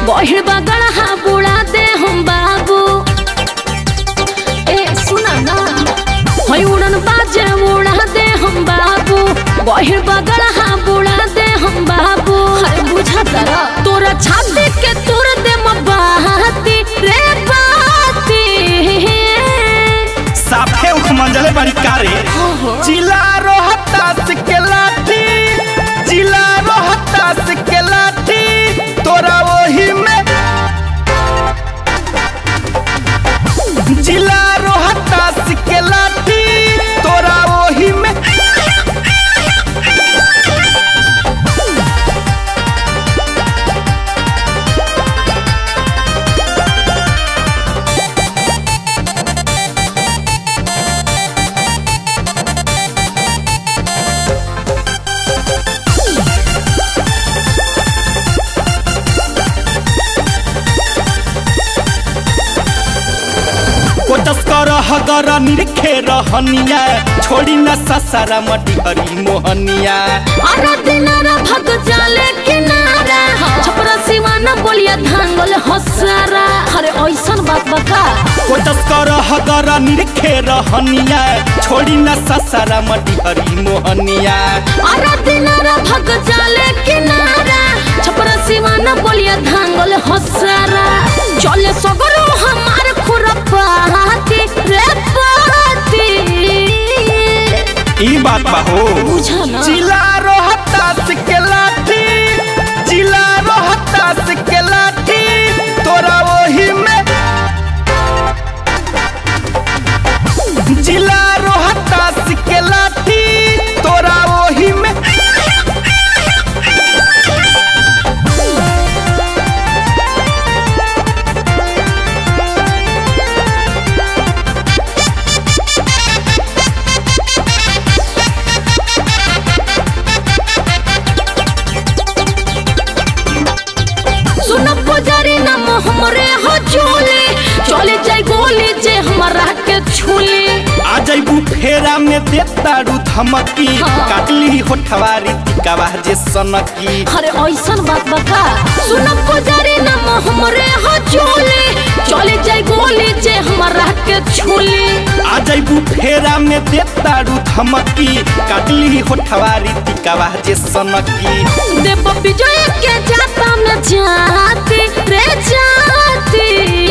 बहिर बगड़ा बुड़ा दे हम बाबू ए सुना ना हई उड़न बाजे उड़ा दे हम बाबू बहिर बगड़ा बुड़ा दे हम बाबू हरे बुझा तारा तोरा छाती के तोर दे मबाती रे बाती साफे उठ मंजले बड़ी कारे जिला रोहतास के लाठी जिला रोहतास के लाठी तोरा वही में जिला रोहतास के लाठी तोरा वही में कोटस कर हगर निरखे रहनिया छोड़ी न ससारा मटी हरी मोहनिया अरे दिनारा भग जाले किनारा छपरा सिवाना बोलिया धांगल हसारा अरे ऐसन बात बका कोटस कर हगर निरखे रहनिया छोड़ी न ससारा मटी हरी मोहनिया अरे दिनारा भग जाले किनारा छपरा सिवाना बोलिया धांगल हसारा चले सगरो हमार खुरपाती रे पाती ई बात बा हो बुझा ना जिला रोहतास के लाठी जिला रोहतास के लाठी तोरा वही में जिला रोहतास के लाठी तोरा वही में सुन पुजारी नाम हमरे हो चोले चले जाई गोली जे हमरा के छूली आ जैबू फेरा में देतारू धमकी हाँ। काटली होठवारी टिकावा जे सनकी अरे ऐसन बात बका सुन पुजारी नाम हमरे हो चोले चले जाई गोली जे हमरा के छूली आ जैबू फेरा में देतारू धमकी काटली होठवारी टिकावा जे सनकी देव विजय के जाता न जाती रे जाती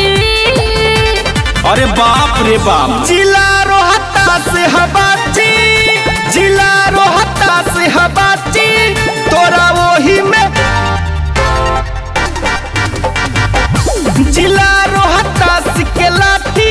अरे बाप रे बाप जिला रोहता से हबाची जिला रोहता से हबाची तोरा वही में जिला रोहता के लाठी